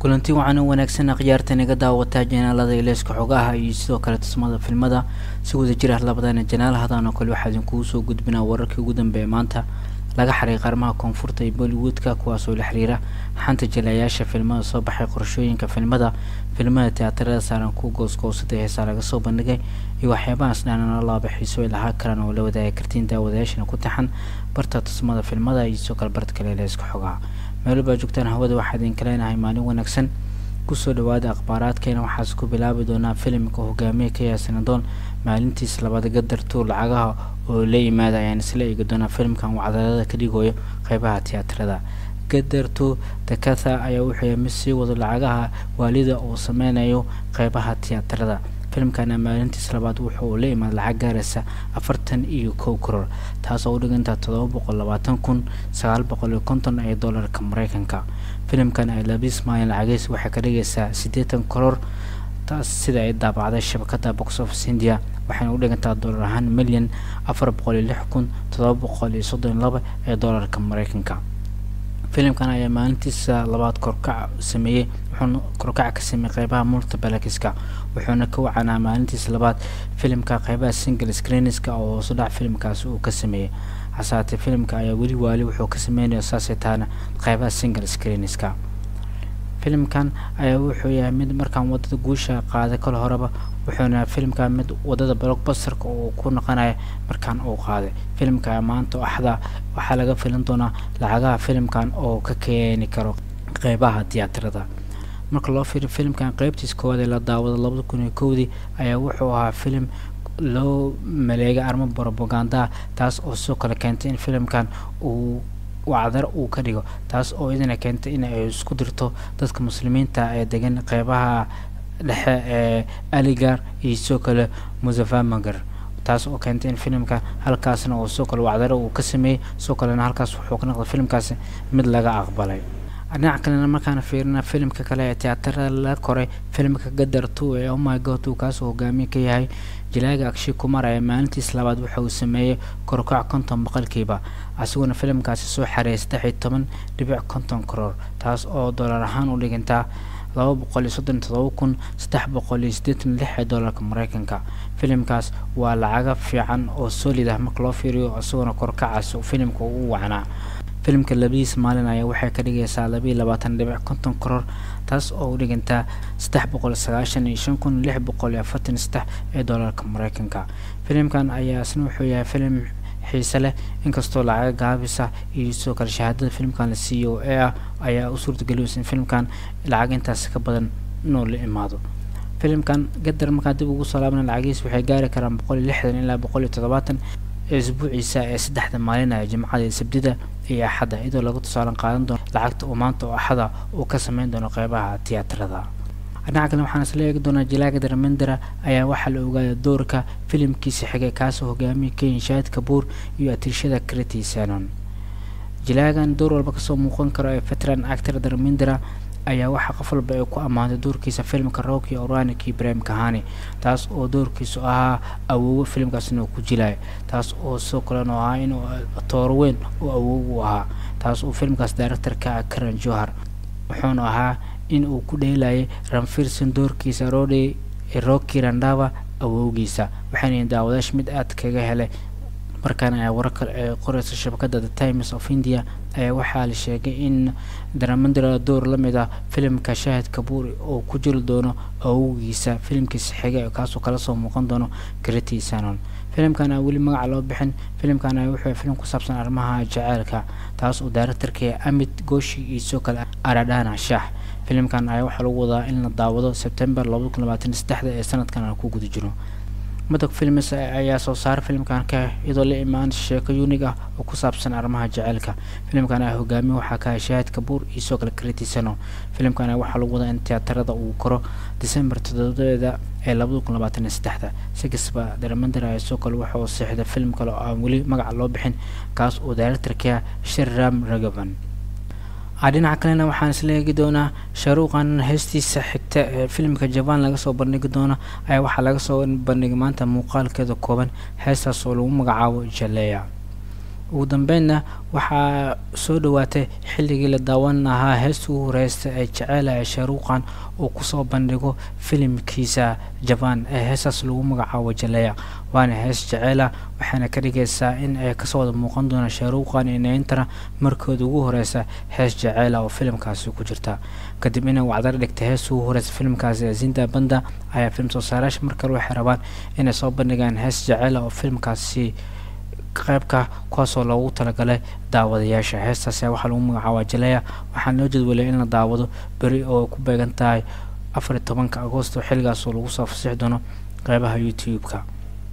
kulanti wacan u wanaagsan akhyaarta naga daawataa janaalada ileeska xogaha iyo sidoo kale tusmada filmada si wada jir ah labadana janaal hadan oo kale waxaa idinkugu soo gudbinaa wararkii ugu dambeeya maanta laga xaray qaarmaha koonfurta iyo bollywoodka kuwaasoo la xiriira xanta jilayaasha filmada soo baxay qorashooyinka filmada filmada tiyaatarada saaran ku goosgoosada heesaa laga soo bandhigay iyo waxyaabahaas dhaanana laaba xiiso ay lahaa karaan oo la wadaagi kartiin daawadayaashana ku taxan barta tusmada filmada iyo sidoo kale barta kale ileeska xogaha meelbaa joogtaan hawada waxaa idinka leenahay maalin wanaagsan kusoo dhawaada akhbaaraadkeena waxaas ku bilaabi doonaa filimka hogaamiye ka yaasanadoon maalintiis labaad gadar tuur lacagaha oo la yimaada ayaan isla eegi doonaa filimkan uu cadaalada ka dhigayo qeybaha tiyaatarada gadartu dakatha ayaa wuxuu yahay mid sii wado lacagaha waalida uu sameynayo qeybaha tiyaatarada filimkana maalintiis labaad wuxuu la imaada lacag gaaraysa afartan iyo kow koror taas oo u dhigantaa todoba boqol labaatan kun sagaal boqol iyo konton ee doolarka mareykanka filimkan ay labis maalin lacagiis waxay ka dhigaysaa siddeetan koror taas sida ay daabacday shabakada box office india waxayna u dhigantaa doolar ahaan milyan afar boqol iyo lix kun todoba boqol iyo soddon iyo laba ee doolarka mareykanka filimkan ayaa maalintiisa labaad korkac sameeyey wuxuuna korkac ka sameeyey qeybaha multibalakiska wuxuuna ka wacanaa maalintiisa labaad filimka qeybaha single screenska oo hoosu dhac filimkaasi uu ka sameeyey hasaatee filimka ayaa weli waali wuxuu ka sameynaya saasay tahana qeybaha single screenska filimkan ayaa wuxuu yahay mid markaan wadada guusha qaaday kol horeba wuxuuna filimkan mid wadada blockbusterka uu ku noqonaya markaan uu qaaday filimka maanta axda waxaa laga filan doonaa lacagaha filimkan oo ka keeni karo qeybaha tiyaatarada marka loo fiiriyo filimkan qeybtiis koowaad ee la daawado labada kun iyo kowdii ayaa wuxuu ahaa filim loo maleegay armo propagandaa taas oo sidoo kale keentay in filimkan uu wacdar uu ka dhigo taas oo idina keentay in ay isku dirto dadka muslimiinta ee degan qeybaha dhexe ee aligar iyo sidoo kale musafamagar taas oo keentay in filimka halkaasna oo sidoo kale wacdaro uu ka sameeyey sidoo kalena halkaas wuxuu ka noqday filimkaasi mid laga aqbalay dhinaca kalena markaana fiirina filimka kale ee tiyaatarada la koray filimka gadar two ee ommy god uu kaasoo hogaamiye ka yahay jilaaga akshay kumar ayaa maalintiis labaad waxa uu sameeyey korkac konton boqolkiiba asiguna filimkaasi soo xareeyay saddex iyo toban dhibic konton karoor taas oo doolar ahaan u dhigantaa laba boqol iyo soddon todoba kun saddex boqol iyo siddeetan lix ee doolarka mareykanka filimkaas waa lacaga fiican oo solid ah marka loo fiiriyo isaguna korkacaas filimka uu wacnaa filimka labadiis maalin ayaa waxay ka dhigaysaa labaiyo labaatan dhibic konton koror taas oo u dhigantaa saddex boqol sagaashan iyo shan kun lix boqol iyo afartan saddex ee doolarka mareykanka filimkan ayaa isna wuxuu yahay filim xiise leh inkastoo lacaga gaabisa iyo sidoo kale shahaadada filimkan la c o a ah ayaa u suurtageliyeysa in filimkan lacag intaas ka badan inuu la imaado filimkan gadar markaa dib ugu soo laabana lacagihiis waxay gaari karaan boqol iyo lixdan ilaa boqol iyo toddobaatan isbuuciisa ee saddexda maalinaya jimcada iyo sabdida iyo axadda iyadoo laga tusaalan qaadan doono lacagta uu maanta oo axada uu ka sameyn doono qeybaha tiyaatarada dhinaca kale waxaan isla eegi doonaa jilaaga darmendera ayaa waxaa la ogaada doorka filimkiisa xigay kaasoo hogaamiye kenya shaahid kabuur iyo atiirshada crity sanon jilaagan door walba kasoo muuqan karo ee veteran actor darmendera ayaa waxaa qof walba ay ku ammaantay doorkiisa filimka rocky oranik iyo ibrahim kahani taas oo doorkiisu ahaa awoowo filimkaasna uu ku jilayo taas oo sidoo kalena ahaa inuu tooro weyn oo awoow u ahaa taas oo filimkaas directorka ah karan johar wuxuuna ahaa in uu ku dheelayay ranfirson doorkiisa rode rocky randava awowgiisa waxayna daawadayash mid aad kaga helay markaana ayaa wararka ee qoreysa shabakada the times of india ayaa waxaa la sheegay in daramandra door la mid ah filimka shaahid kabuur oo ku jiri doono awowgiisa filimkiisa xiga kaasoo kala soo muuqan doono crity sanon filimkan aa weli magaca loo bixin filimkan ayaa wuxuu filim ku saabsan arrimaha jaceylka taas oo daaraktarka amit goshi iyo sidoo kale aradhana shaax filimkan ayaa waxaa lagu wadaa in la daawado sebtember labada kun labaatan saddexda ee sanadkan aan ku guda jiro madog films ayaa soo saaray filimkan ka iyadoo la imaan sheeko yunig ah oo ku saabsan arrimaha jaceylka filimkan ayaa hogaamiye waxaa ka shaahid kabuur iyo sidoo kale kritisano filimkan ayaa waxaa lagu wadaa in tiyaatarada uu koro december toddobadeeda ee labada kun labaatan iyo saddexda si kastaba daramander ayaa sidoo kale waxa uu seexday film kale oo aan weli magaca loo bixin kaas oo directorka shirram ragavan dhinaca kalena waxaan isla eegi doonaa shaaruuqan heestiisa xigta ee filimka jabaan laga soo bandhigi doono ayaa waxaa laga soo bandhigay maanta muuqaalkeeda kooban heestaas oo lagu magacaabo jaleya ugu dambeynna waxaa soo dhawaatay xilligii la daawan lahaa heesta ugu horeysta ee jeceela ee shaaruuqan uu kusoo bandhigo filimkiisa jabaan ee heestaas lagu magacaabo jaleeya waana hees jeceela waxaana ka dhigaysaa in ay kasoo wada muuqan doonaan shaaruuqan iyo nayntana markooda ugu horeysa hees jeceela oo filimkaasi ku jirta kadib inay wacdar dhigtay heesta ugu horeysa filimkaasi ee zinda banda ayaa film soo saarayaasha mar kale waxay rabaan inay soo bandhigaan hees jeceela oo filimkaasi qaybka kuwaasoo loogu talagalay daawadayaasha heestaas waxaa lagu magacaabaa jaleeya waxaana loo jadwalay in la daawado beri oo ku beegan tahay afar iyo tobanka agosto xilligaasoo lagu soo fasixi doono qeybaha youtube-ka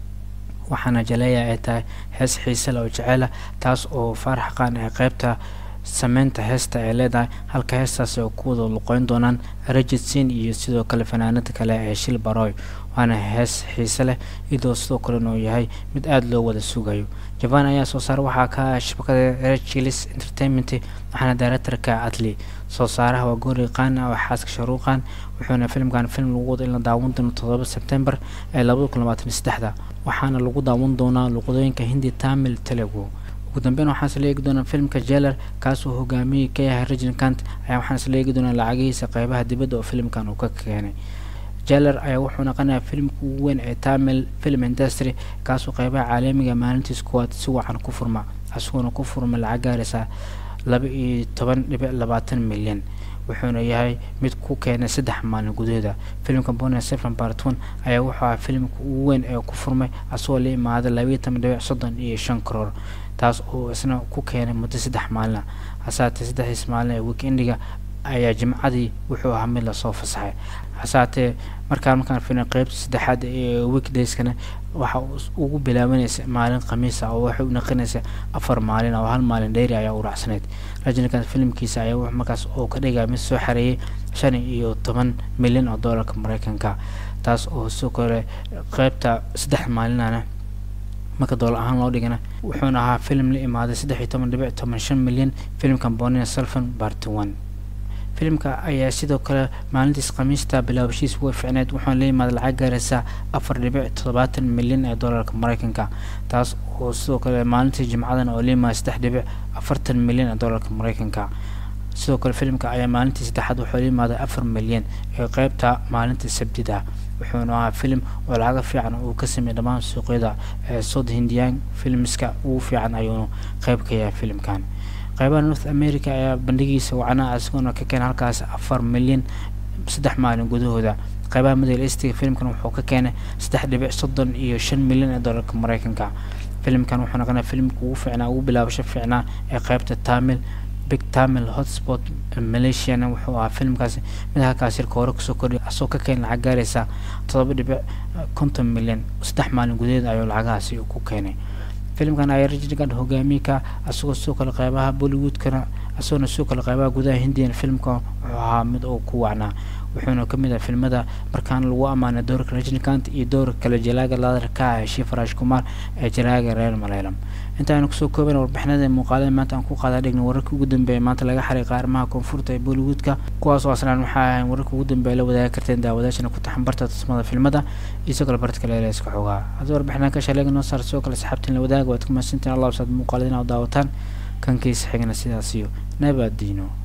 waxaana jaleeya ay tahay hees xiise leh oo jeceela taas oo faarax qaan ee qeybta sameynta heesta ay leedahay halka heestaas ay ku wada luqeyn doonaan rajidsin iyo sidoo kale fanaanada kale ee shil baroy waana hees xiise leh iyadoo sidoo kalena uu yahay mid aada loo wada sugayo jaban ayaa soo saara waxaa ka shabakada rechilis entertainment waxaana directorka adli soo saaraha waa goori qaana oo xaaska sharuuqan wuxuuna filimkan film lagu wado in la daawan doono todoba sebtembar ee labada kun labaatan saddexda waxaana lagu daawan doonaa luqadooyinka hindi tamil telugu ugu dambeyn waxaan isla eegi doonaa filmka jeler kaasoo hogaamiyey ka yahay reginkant ayaa waxaan isla eegi doonaa lacagihiisa qeybaha dibadda oo filimkan uu ka keenay jeler ayaa wuxuu naqanayaa filimka ugu weyn ee tamil film industry kaasoo qeybaha caalamiga maalintiis kuwaad si wacan ku furma isagoona ku furma lacag gaaraysa laba iyo toban dhibic labaatan milyan wuxuuna yahay mid ku keenay saddex maalin gudahooda filimka bona seven bartun ayaa wuxuu ahaa filimka ugu weyn ee ku furmay asagoo la imaaday labaiyo toban dhibic soddon iyo shan karoor taas oo isna ku keenay muddo saddex maalina hasaatee saddexdiis maalin ee weekendiga ayaa jimcadii wuxuu ahaa mid lasoo fasaxay hasaatee markaan markaan filin qeybta saddexaad ee weekdayskana waxa ugu bilaabanaysa maalin khamiisa oo waxay u naqinaysa afar maalin oo hal maalin dheeri ayaa u raacsanayd rajinikan filimkiisa ayaa wuxuu markaas oo ka dhigaya mid soo xareeyay shan iyo toban milyan oo doolarka mareykanka taas oo sidoo kale qeybta saddex maalinana marka doolar ahaan loo dhigana wuxuuna ahaa filim la imaaday saddex iyo toban dhibic toban shan milyan filimka bonina selfon barty one filimka ayaa sidoo kale maalintiis khamiista bilaabashiis way ficneed wuxuuna la yimaaday lacag gaaraysa afar dhibic toddobaatan milyan ee doolarka mareykanka taas oo sidoo kale maalintii jimcadan oo la yimaaday saddex dhibic afartan milyan ee doolarka mareykanka sidoo kale filimka ayaa maalintii saddexaad wuxuu la yimaaday afar milyan ee qeybta maalinta sabtida wuxuuna ahaa filim oo lacaga fiican uu ka sameeyay dhammaan suuqyada ee south hindian filmska ugu fiican ayuuna qeyb ka yahay filimkan qeybaha north america ayaa bandhigiisa wacnaa isagoona ka keenay halkaas afar milyan saddex maalin gudahooda qeybaha middle eastiga filimkan wuxuu ka keenay saddex dhibic soddon iyo shan milyan ee doolarka mareykanka filimkan wuxuu noqonaya filimka ugu fiicnaa ugu bilaabasho fiicnaa ee qeybta tamil big tamil hotspot malaysiana wuxuu ahaa filimkaasi mid halkaas yarka hore kusoo kordhiya asoo ka keenay lacag gaaraysa todoba dhibic konton milyan saddex maalin gudaheed ayuu lacagahaasi ku keenay filimkan ayaa rajinigan hogaamiyka asagoo sidoo kale qeybaha bollywoodkana isagoona sidoo kale qeybaha gudaha hindiyan filmka wuxuu ahaa mid uu ku wacnaa wuxuuna kamid ah filmada markaana lagu ammaanay doorka rajnikant iyo doorka kale jalaaga laadar ka ah shiif raash kumar ee jalaaga reer maleylam intaaynu kusoo kooban warbixinada muuqaalada maanta aan ku qaadaa dhigna wararkii ugu dambeeya maanta laga xariiqa arrimaha koonfurta ee bollywoodka kuwaas oo asnaan waxaa ahayn wararka ugu dambeeya la wadaagi karteen daawadaashana ku taxan barta tusmada filmada iyo sidoo kale barta kale ee iska xogaa haddii warbixinaan ka shaleega noo saar sidoo kale saxaabtiin la wadaaga waad ku mahadsantiin allah saad muuqaalada inaad daawataan kankiisa xigna sidaas iyo nabadiino